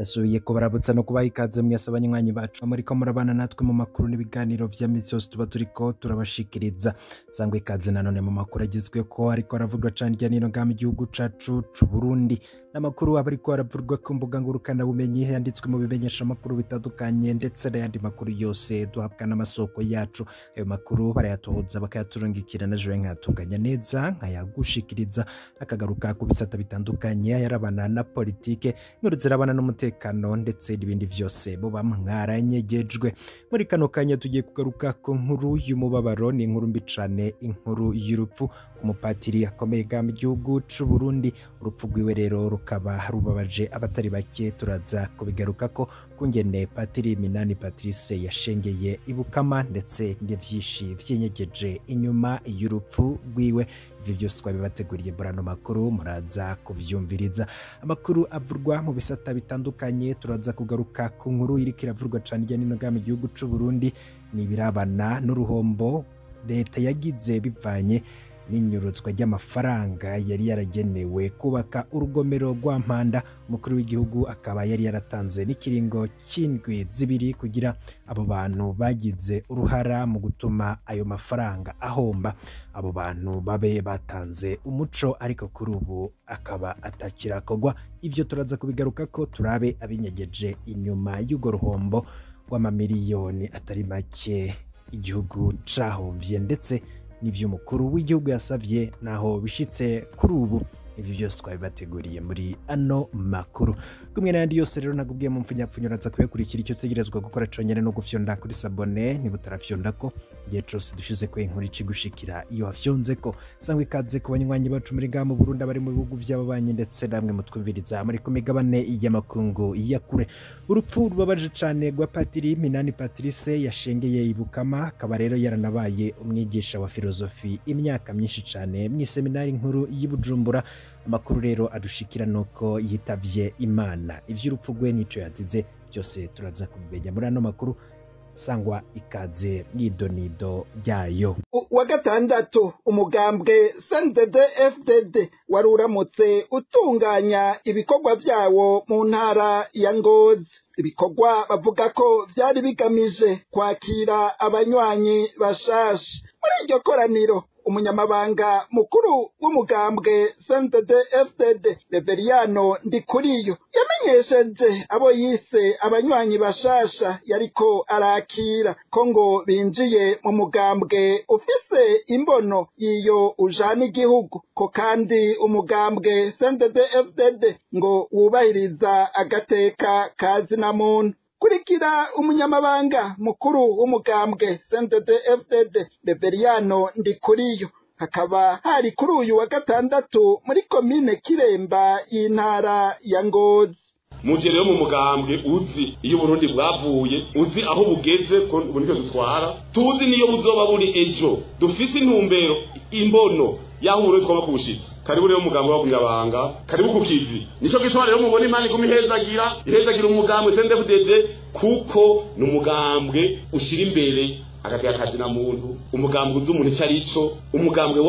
ndasubiye kubarabutsa no kubaha ikaze mwese abanywanyi bacu muriko murabana natwe mu makuru n'ibiganiro vya misi yose tuba turiko turabashikiriza sangwa ikaze nanone mu makuru agezweko ariko aravugwa cane hirya no hino ngaha mu gihugu cacu c'uburundi n'amakuru aba ariko aravurwa ku mbuga ngurukana bumenyi yanditswe mu bimenyesha amakuru bitandukanye ndetse n'ayandi makuru yose duhabwa n'amasoko yacu ayo makuru barayatohoza bakayaturungikira na jewe nkayatunganya neza nkayagushikiriza akagaruka ku bisata bitandukanye ayarabana na politike inkuru zirabana n'umutekano ndetse n'ibindi vyose muba mwaranyegejwe muri kano kanya tugiye kugaruka ku nkuru y'umubabaro ni inkuru mbi cane inkuru y'urupfu ku mupatiri akomeye ga mu gihugu c'uburundi urupfu rwiwe rero rukaba rubabaje abatari bake turaza kubigarukako kungene patiri minani patrice yashengeye ibukama ndetse n'ivyishi vyenyegeje inyuma y'urupfu rwiwe ivyo byose twabibateguriye burano makuru muraza kuvyumviriza amakuru avurwa mu bisata bitandukanye turaza kugaruka ku nkuru iriko iravurwa cane hirya no hino ngaha mu gihugu c'uburundi ni ibirabana n'uruhombo leta yagize bivanye n'inyuruzwa ry'amafaranga yari yaragenewe kubaka urugomero rwa mpanda umukuru w'igihugu akaba yari yaratanze n'ikiringo cy'indwi zibiri kugira abo bantu bagize uruhara mu gutuma ayo mafaranga ahomba abo bantu babe batanze umuco ariko kuri ubu akaba atakirakorwa ivyo turaza kubigaruka ko turabe abinyegeje inyuma y'urwo ruhombo rw'amamiliyoni atari make igihugu cahomvye ndetse n'ivy'umukuru w'igihugu yasavye naho bishitse kuri ubu ivyo byose twabibateguriye muri ano makuru kumwe n'ayandi yose rero nagubwiye mu mpfunyapfunyo uraza kuyakurikira icyo utegerezwa gukora conyene no gufyonda kuri sabone niba utarafyondako igihe cose dushize ko inkuru icigushikira iyo wafyonzeko sangwa ikaze ku banywanyi bacu muri ngaha mu burundi abari mu bihugu vy'ababanyi ndetse namwe mutwumviriza muri ku migabane y'amakungu ya kure urupfu rubabaje cane rwa patiri minani patrice yashengeye ibukama akaba rero yaranabaye umwigisha wa filozofi imyaka myinshi cane mw'iseminari nkuru y'i bujumbura amakuru rero adushikira nuko yitavye imana ivy'urupfu rwe nico yazize byose turaza kubimenya muri ano makuru sangwa ikaze mw'idonido ryayo wa gatandatu umugambwe CNDD FDD wari uramutse utunganya ibikorwa vyawo mu ntara ya Ngozi ibikorwa bavuga ko vyari bigamije kwakira abanywanyi bashasha muri iryo koraniro umunyamabanga mukuru w'umugambwe CNDD FDD Reveriyano Ndikuriyo yamenyesheje abo yise abanywanyi bashasha yariko arakira ko ngo binjiye mu mugambwe ufise imbono yiyo ujana igihugu ko kandi umugambwe CNDD FDD ngo wubahiriza agateka kazina muntu kurikira umunyamabanga mukuru w'umugambwe CNDD FDD Reveriyano Ndikuriyo hakaba hari kuri uyu wa gatandatu muri komine Kiremba y'intara ya Ngozi muje rero mu mugambwe uzi iyo Burundi bwavuye uzi aho bugeze ko ubu nicyo dutwara tuzi niyo buzoba buri ejo dufise intumbero imbono yaho uburundi twaba kubushitsa karibu rero umugambwe wa kunyabanga karibu ku kivi nico gituma rero mubona imana iguma ihezagira ihezagira umugambwe CNDD-FDD kuko ni umugambwe ushira imbere agateka kazina muntu umugambwe uzi umuntu ico arico umugambwe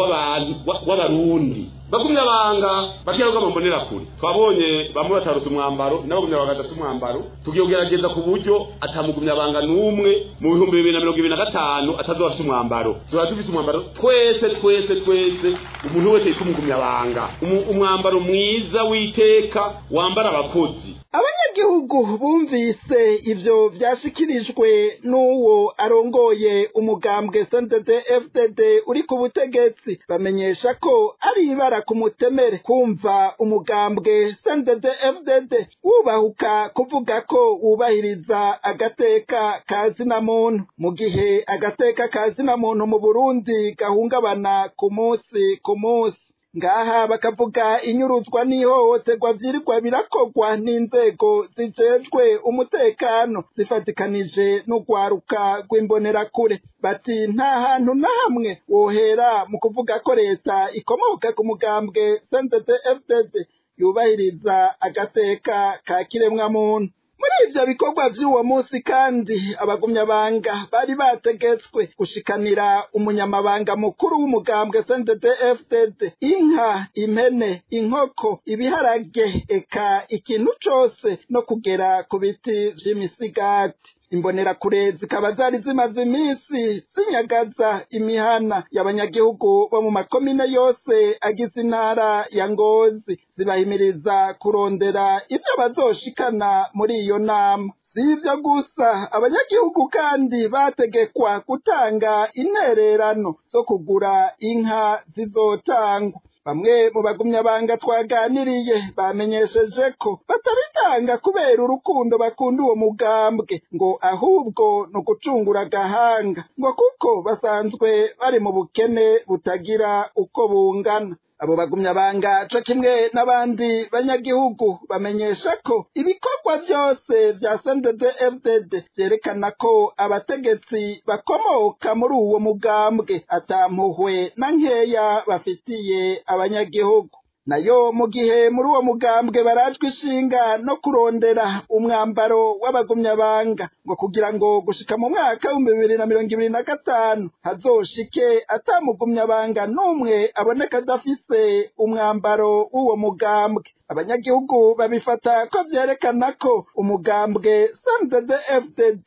w'abarundi bagumya banga bakira rugamba mbonera kure twabonye bamwe batarose umwambaro n'abagumya banga badafite umwambaro tugiye kugerageza ku buryo atamugumya banga n'umwe mu bihumbi bibiri na mirongo ibiri na gatanu atazoba afite umwambaro tuba dufise umwambaro twese twese twese umuntu wese yitwa umugumya banga umwambaro mwiza w'iteka wambara abakozi abanyagihugu bumvise ivyo vyashikirijwe n'uwo arongoye umugambwe CNDD FDD uri ku butegetsi bamenyesha ko ari ibara ku mutemere kumva umugambwe CNDD FDD wubahuka kuvuga ko wubahiriza agateka kazina muntu mu gihe agateka kazina muntu mu Burundi gahungabana ku munsi ku munsi ngaha bakavuga inyuruzwa n'ihohoterwa vyirirwa birakorwa n'inzego zijejwe umutekano zifatikanije n'urwaruka rw'imbonerakure bati nta hantu na hamwe wohera mu kuvuga ko leta ikomoka ku mugambwe CNDD FDD yubahiriza agateka ka kiremwa muntu muri ivyo bikorwa vy'uwo munsi kandi abagumyabanga bari bategetswe gushikanira umunyamabanga mukuru w'umugambwe CNDD FDD inka impene inkoko ibiharage eka ikintu cose no kugera ku biti vy'imisigati imbonerakure zikaba zari zimaze iminsi zinyagaza imihana y'abanyagihugu bo mu makomine yose agize intara ya ngozi zibahimiriza kurondera ibyo bazoshikana muri iyo nama si ivyo gusa abanyagihugu kandi bategekwa gutanga intererano zo kugura inka zizotangwa bamwe mu bagumyabanga twaganiriye bamenyesheje ko batabitanga kubera urukundo bakunda uwo mugambwe ngo ahubwo ni ugucungura agahanga ngo kuko basanzwe bari mu bukene butagira uko bungana abo bagumyabanga co kimwe n'abandi banyagihugu bamenyesha ko ibikorwa byose vya CNDD FDD vyerekana ko abategetsi bakomoka muri uwo mugambwe atampuhwe na nkeya bafitiye abanyagihugu nayo mu gihe muri uwo mugambwe barajwe ishinga no kurondera umwambaro w'abagumyabanga ngo kugira ngo gushika mu mwaka w'ibihumbi bibiri na mirongo ibiri na gatanu hazoshike atamugumyabanga n'umwe aboneka adafise umwambaro w'uwo mugambwe abanyagihugu babifata ko vyerekana ko umugambwe CNDD FDD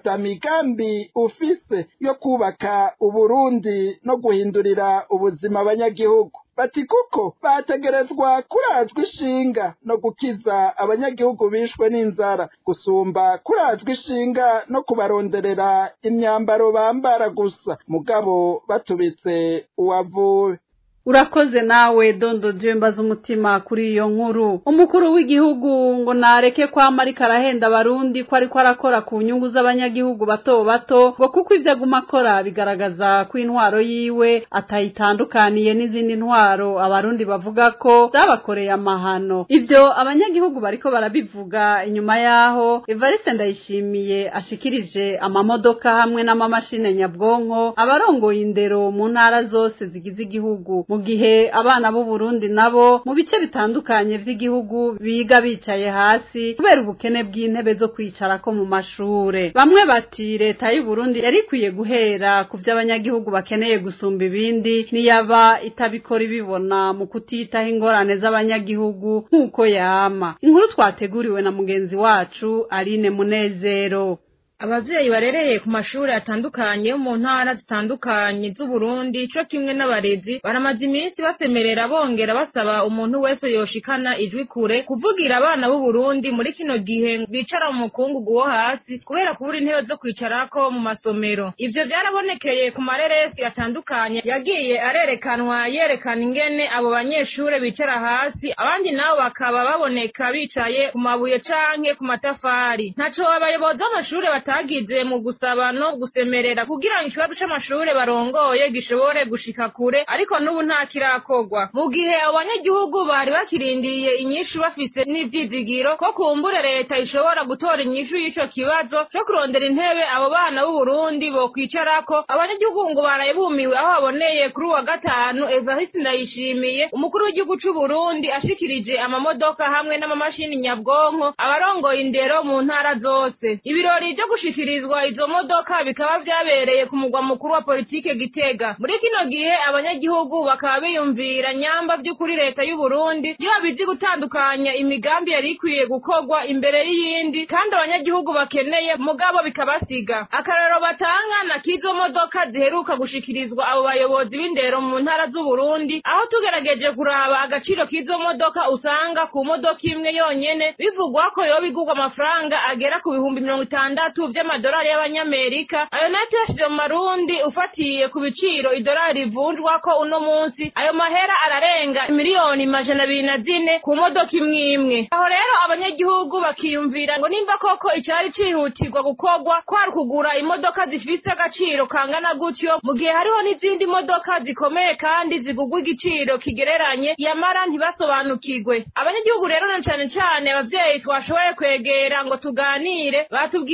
atamigambi ufise yo kubaka uburundi no guhindurira ubuzima abanyagihugu bati kuko bategerezwa kurazwa ishinga no gukiza abanyagihugu bishwe n'inzara gusumba kurazwa ishinga no kubaronderera imyambaro bambara gusa mugabo batubitse uwavuwe urakoze nawe dondo dieu mbaza umutima kuri iyo nkuru umukuru w'igihugu ngo nareke kwama ariko arahenda abarundi ko ariko arakora ku nyungu z'abanyagihugu bato bato ngo kuko ibyo aguma akora bigaragaza ko intwaro yiwe atayitandukaniye n'izindi ntwaro abarundi bavuga ko zabakoreye amahano ibyo abanyagihugu bariko barabivuga inyuma yaho evariste ndayishimiye ashikirije amamodoka hamwe n'amamashini nyabwonko abarongoye indero mu ntara zose zigize igihugu mu gihe abana b'u Burundi nabo mu bice bitandukanye vy'igihugu biga bicaye hasi kubera ubukene bw'intebe zo kwicarako mu mashure bamwe bati leta y'u Burundi yari ikwiye guhera ku vy'abanyagihugu bakeneye gusumba ibindi niyaba itabikora ibibona mu kutitaho ingorane z'abanyagihugu nk'uko yama inkuru twateguriwe na mugenzi wacu Aline Munezero abavyeyi barereye ku mashuri atandukanye yo mu ntara zitandukanye z'uburundi co kimwe n'abarezi baramaze iminsi basemerera bongera basaba umuntu wese yoshikana ijwi kure kuvugira abana b'uburundi muri kino gihe bicara mu mukungugu wo hasi kubera kubura intebe zo kwicarako mu masomero ivyo vyarabonekeye ku mareresi atandukanye yagiye arerekanwa yerekana ingene abo banyeshure bicara hasi abandi nabo bakaba baboneka bicaye ku mabuye canke ku matafari ntaco abayobozi b'amashure batagize mu gusaba no gusemerera kugira ngo ikibazo c'amashure barongoye gishobore gushika kure ariko n'ubu nta kirakorwa mu gihe abo banyagihugu bari bakirindiriye inyishu bafise n'ivyizigiro ko kumbure leta ishobora gutora inyishu y'ico kibazo co kurondera intebe abo bana b'uburundi bokwicarako abanyagihugu ngo baraye bumiwe aho baboneye kuri uwa gatanu evariste ndayishimiye umukuru w'igihugu c'uburundi ashikirije amamodoka hamwe n'amamashini nyabwonko abarongoye indero mu ntara zose ibirori vyo gushikirizwa izo modoka bikaba vyabereye ku mugwa mukuru wa politike Gitega muri kino gihe abanyagihugu bakaba biyumvira nyamba vy'ukuri leta y'u Burundi yo bizi gutandukanya imigambi yari ikwiye gukorwa imbere y'iyindi kandi abanyagihugu bakeneye mugabo bikabasiga akararo batanga na kizo modoka ziheruka gushikirizwa abo bayobozi b'indero mu ntara z'u Burundi aho tugerageje kuraba agaciro k'izo modoka usanga ku modoka imwe yonyene bivugwa ko yoba igurwa amafaranga agera ku bihumbi mirongo itandatu vy'amadolari y'abanyamerika ayo nayo tuyashije mu marundi ufatiye ku biciro idolari rivunjwa ko uno munsi ayo mahera ararenga miliyoni majana abiri na zine ku modoka imwe imwe aho rero abanyagihugu bakiyumvira ngo nimba koko icari cihutirwa gukorwa kwari kugura imodoka zifise agaciro kangana gutyo mu gihe hariho n'izindi modoka zikomeye kandi zigugwa igiciro kigereranye yamara ntibasobanukirwe abanyagihugu rero na cane cane abavyeyi twashoboye kwegera ngo tuganire batubwiye ko umukuru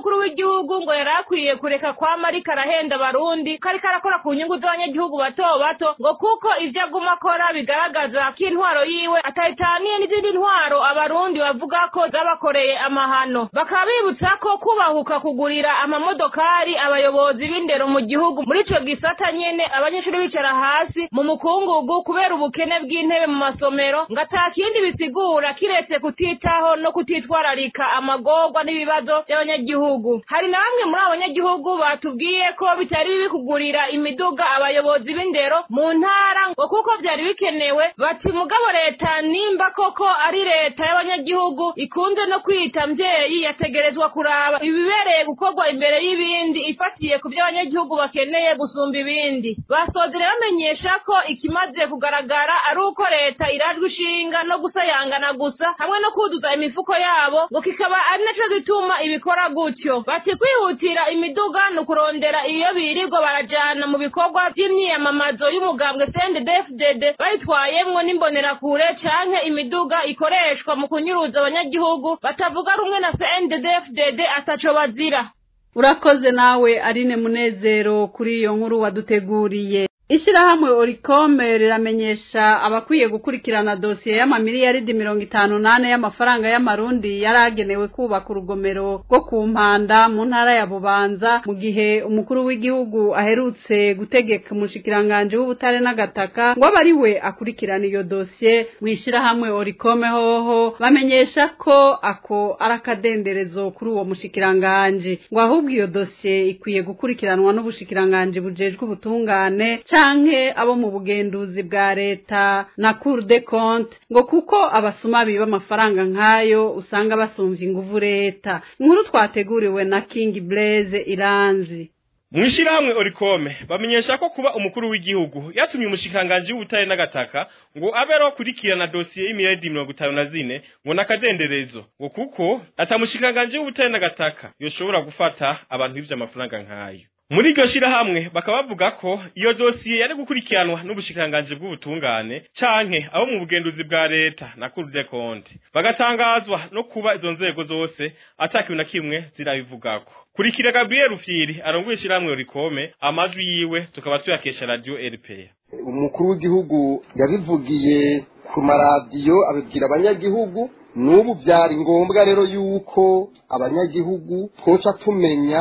umukuru w'igihugu ngo yari akwiye kureka kwama ariko arahenda abarundi ko ariko arakora ku nyungu z'abanyagihugu bato bato ngo kuko ivyo aguma akora bigaragaza ko intwaro yiwe atayitaniye n'izindi ntwaro abarundi bavuga ko zabakoreye amahano bakaba bibutsa ko kubahuka kugurira amamodokari abayobozi b'indero mu gihugu muri ico gisata nyene abanyeshuri bicara hasi mu mukungugu kubera ubukene bw'intebe mu masomero ngo ata kindi bisigura kiretse kutitaho no kutitwararika amagorwa n'ibibazo by'abanyagihugu hari na bamwe muri abo banyagihugu batubwiye ko bitari bibi kugurira imiduga abayobozi b'indero mu ntara ngo kuko vyari bikenewe bati mugabo leta nimba koko ari leta y'abanyagihugu ikunze no kwita mvyeyi yategerezwa kuraba ibibereye gukorwa imbere y'ibindi ifatiye ku vyo abanyagihugu bakeneye gusumba ibindi basozere bamenyesha ko ikimaze kugaragara ari uko leta irajwe ishinga no gusayangana gusa hamwe no kuduza imifuko yabo ngo kikaba ari naco gituma ibikora gutyo bati kwihutira imiduga ni ukurondera iyo birirwa barajana mu bikorwa vy'imyiyamamazo y'umugambwe CNDD-FDD bayitwayemwo n'imbonerakure canke imiduga ikoreshwa mu kunyuruza abanyagihugu batavuga rumwe na CNDD-FDD ataco bazira urakoze nawe arine munezero kuri iyo nkuru waduteguriye Ishirahamwe Oricome riramenyesha abakwiye gukurikirana dosiye y'amamiliyaridi mirongo itanu nane y'amafaranga y'amarundi yari agenewe kubaka urugomero rwo ku mpanda mu ntara ya Bubanza mu gihe umukuru w'igihugu aherutse gutegeka umushikiranganje w'ubutare n'agataka ngo abe ari we akurikirana iyo dosiye mu ishirahamwe Oricome hoho bamenyesha ko ako ari akadenderezo kuri uwo mushikiranganje ngo ahubwo iyo dosiye ikwiye gukurikiranwa n'ubushikiranganje bujejwe ubutungane canke abo mu bugenduzi bwa leta na Cour des comptes ngo kuko abasuma biba amafaranga nk'ayo usanga basumvya inguvu leta inkuru twateguriwe na King Blaze Iranzi mwishirahamwe orikome bamenyesha ko kuba umukuru w'igihugu yatumye umushikiranganji w'ubutare n'agataka ngo abe akurikirana dosiye y'imiliyaridi mirongo itanu na zine ngo n'akadenderezo ngo kuko atamushikiranganji w'ubutare n'agataka yoshobora gufata abantu b'ivyo amafaranga nk'ayo muri iryo shirahamwe bakaba bavuga ko iyo dosiye yari gukurikiranwa n'ubushikiranganji bw'ubutungane canke abo mu bugenduzi bwa leta na Cour des comptes bagatangazwa no kuba izo nzego zose atakiwe na kimwe zirabivugako kurikira Gabriel Rufyiri arongoye ishirahamwe rikome amajwi yiwe tukaba tuyakesha radio RPA umukuru w'igihugu yabivugiye ku maradiyo abibwira abanyagihugu n'ubu byari ngombwa rero yuko abanyagihugu twoca tumenya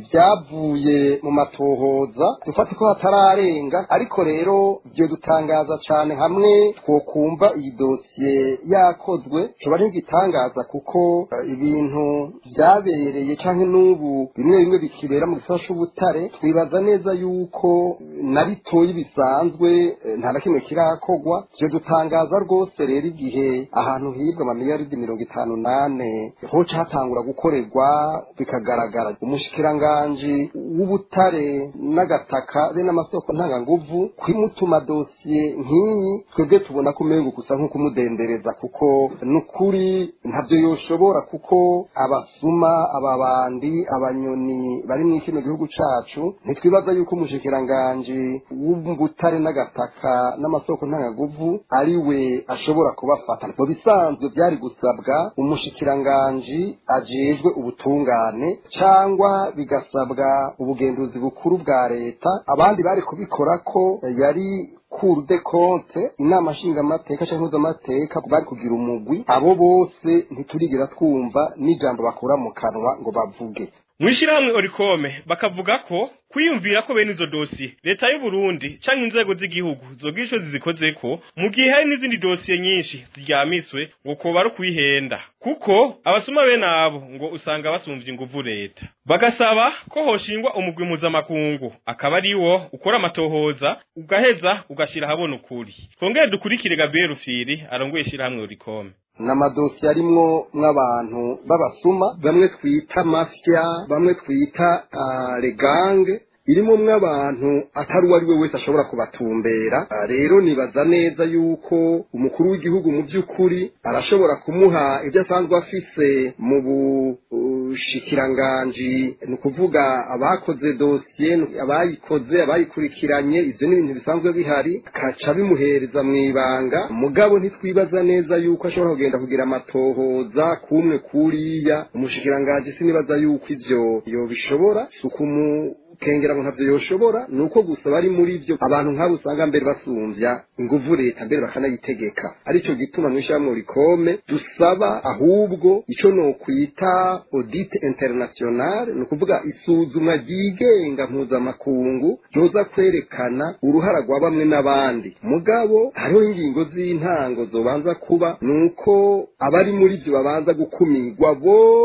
ibyavuye mu matohoza dufate ko hatararenga ariko rero byo dutangaza cyane hamwe twokumva iyi dosiye yakozwe coba ntigitangaza kuko uh, ibintu byabereye canke n'ubu bimwe bimwe bikibera mu gisata c'ubutare twibaza neza yuko na bitoyi bisanzwe nta na kimwe kirakorwa byo dutangaza rwose rero igihe ahantu hibwa amamiliyaridi mirongo itanu nane hoca hatangura gukorerwa bikagaragara umushikiranganji w'ubutare n'agataka be n'amasoko ntanganguvu kwimutuma dosiye nk'iyi twebwe tubona ko umengo gusa nko kumudendereza kuko n'ukuri ntabyo yoshobora kuko abasuma ababandi abanyoni bari mu kino gihugu cacu ntitwibaza yuko umushikiranganji w'ubutare n'agataka n'amasoko ntanganguvu ari we ashobora kubafata mu bisanzwe byari gusabwa umushikiranganji ajejwe ubutungane cyangwa bigasabwa ubugenduzi bukuru bwa leta abandi bari kubikora ko yari cour de compte inama nshingamateka cyangwa impuzamateka bari kugira umugwi abo bose ntiturigira twumva n'ijambo bakura mu kanwa ngo bavuge mwishirahamwe orikome bakavuga ko kwiyumvira ko bene izo dosiye leta y'u Burundi canke inzego z'igihugu zogira ico zizikozeko mu gihe hari n'izindi dosiye nyinshi ziryamiswe ngo koba ari kwihenda kuko abasuma bene abo ngo usanga basumvye inguvu leta bagasaba ko hoshingwa umugwi mpuzamakungu akaba ari wo ukora amatohoza ugaheza ugashira habona ukuri twongere dukurikire Gabriel Rufyiri arongoye ishirahamwe orikome n'amadosiye arimwo mw'abantu b'abasuma bamwe twita mafya bamwe twita regange irimo mw'abantu atari uwo ari we wese ashobora kubatumbera rero nibaza neza yuko umukuru w'igihugu mu by'ukuri arashobora kumuha ibyo asanzwe afise mu ubushikiranganji ni ukuvuga abakoze dosiye abayikoze abayikurikiranye ivyo ni ibintu bisanzwe bihari kaca bimuhereza mu ibanga mugabo ntitwibaza neza yuko ashobora kugenda kugira amatohoza kumwe kuriya umushikiranganji sinibaza yuko ivyo yobishobora si ukumu kengera ngo ntavyo yoshobora nuko gusa bari muri vyo abantu nk'abo usanga mbere basumvya inguvu leta mbere bakanayitegeka arico gituma mw'ishyirahamwe rikome dusaba ahubwo ico nokwita audit international ni ukuvuga isuzumwa ryigenga mpuzamakungu ryoza kwerekana uruhara rwa bamwe n'abandi mugabo hariho ingingo z'intango zobanza kuba nuko abari muri vyo babanza gukumirwa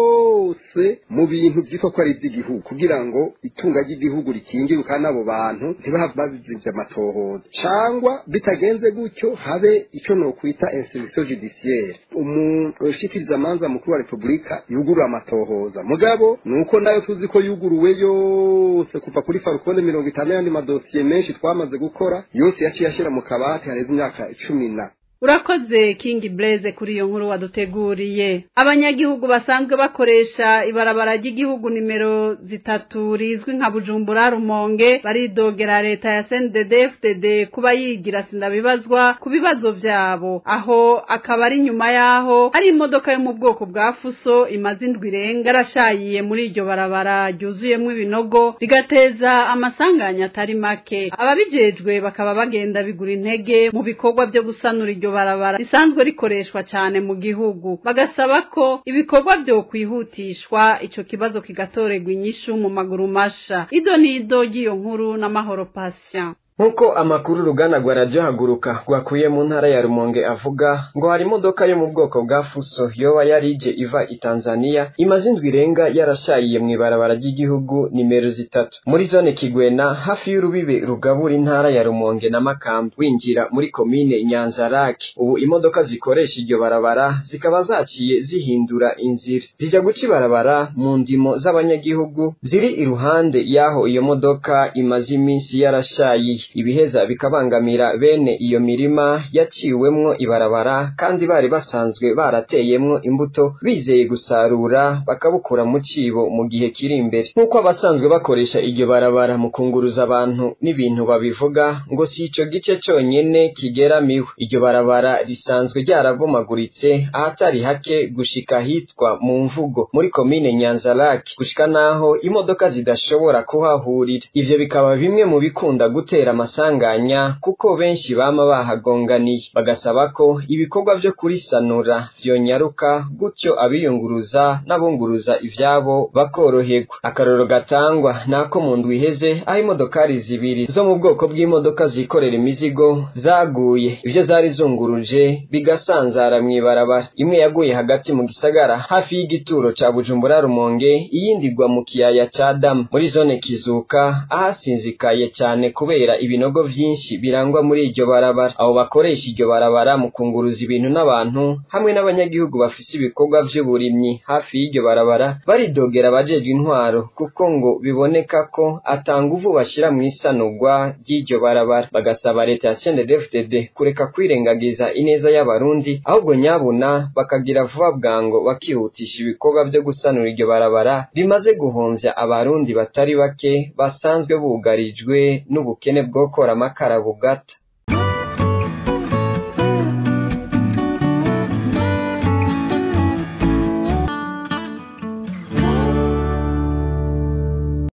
bose mu bintu vyitwa ko ari ivy'igihugu kugira ngo itunga ry'igihugu rikingiwe kandi abo bantu ntibahave bazivye amatohoza cangwa bitagenze gutyo habe ico nokwita instruction judiciaire umushikirizamanza mukuru wa repubulika yugurura amatohoza mugabo nuko nayo tuzi ko yuguruwe yose kuva kuri farukone mirongo itanu y'andi madosiye menshi twamaze gukora yose yaciye ashyira mu kabati hareze imyaka cumi na urakoze King Blaze kuri iyo nkuru waduteguriye abanyagihugu basanzwe bakoresha ibarabara ry'igihugu nimero zitatu rizwi nka Bujumbura Rumonge baridogera leta ya CNDD-FDD kuba yigira sindabibazwa ku bibazo vyabo aho akaba ari nyuma yaho ari imodoka yo mu bwoko bwa Fuso imaze indwi irenga yarashayiye muri iryo barabara ryuzuyemwo ibinogo rigateza amasanganya atari make ababijejwe bakaba bagenda bigura intege mu bikorwa vyo gusanura iryo barabara risanzwe rikoreshwa cyane mu gihugu bagasaba ko ibikorwa byo kwihutishwa ico kibazo kigatorerwa inyishu mu maguru masha ido nido ry'iyo nkuru n'amahoro patient nk'uko amakuru uruganda rwa radiyo haguruka rwakuye mu ntara ya rumonge avuga ngo hari imodoka yo mu bwoko bwa fuso yoba yarije iva i tanzania imaze indwi irenga yarashayiye mu ibarabara ry'igihugu nimero zitatu muri zone kigwena hafi y'urubibe rugabura intara ya rumonge na makamba winjira muri komine nyanzarake ubu imodoka zikoresha iryo barabara zikaba zaciye zihindura inzira zijya guca ibarabara mu ndimo z'abanyagihugu ziri iruhande y'aho iyo modoka imaze iminsi yarashayiye ibiheza bikabangamira bene iyo mirima yaciwemwo ibarabara kandi bari basanzwe barateyemwo imbuto bizeye gusarura bakabukura mu cibo mu gihe kiri imbere nk'uko abasanzwe bakoresha iryo barabara mu kunguruza abantu n'ibintu babivuga ngo si ico gice conyene kigeramiwe iryo barabara risanzwe ryarabomaguritse ahatari hake gushika hitwa mu mvugo muri komine nyanzarake gushika naho imodoka zidashobora kuhahurira ivyo bikaba bimwe mu bikunda gutera amasanganya kuko benshi bama bahagonganiye bagasaba ko ibikorwa vyo kurisanura vyonyaruka gutyo abiyunguruza n'abunguruza ivyabo bakoroherwa akaroro gatangwa nako mu ndwi iheze aho imodokari zibiri zo mu bwoko bw'imodoka zikorera imizigo zaguye ivyo zari zunguruje bigasanzara mw'ibarabara imwe yaguye hagati mu gisagara hafi y'igituro ca bujumbura rumonge iyindi igwa mu kiyaya ca damu muri zone kizuka ahasinzikaye cyane kubera ibinogo vyinshi birangwa muri iryo barabara abo bakoresha iryo barabara mu kunguruza ibintu n'abantu hamwe n'abanyagihugu bafise ibikorwa vy'uburimyi hafi y'iryo barabara baridogera abajejwe intwaro kuko ngo biboneka ko atanguvu bashira mu isanurwa ry'iryo barabara bagasaba leta ya CNDD-FDD kureka kwirengagiza ineza y'abarundi ahubwo nyabuna bakagira vuba bwango bakihutisha ibikorwa vyo gusanura iryo barabara rimaze guhomvya abarundi batari bake basanzwe bugarijwe n'ubukene bwo gukora amakara bugata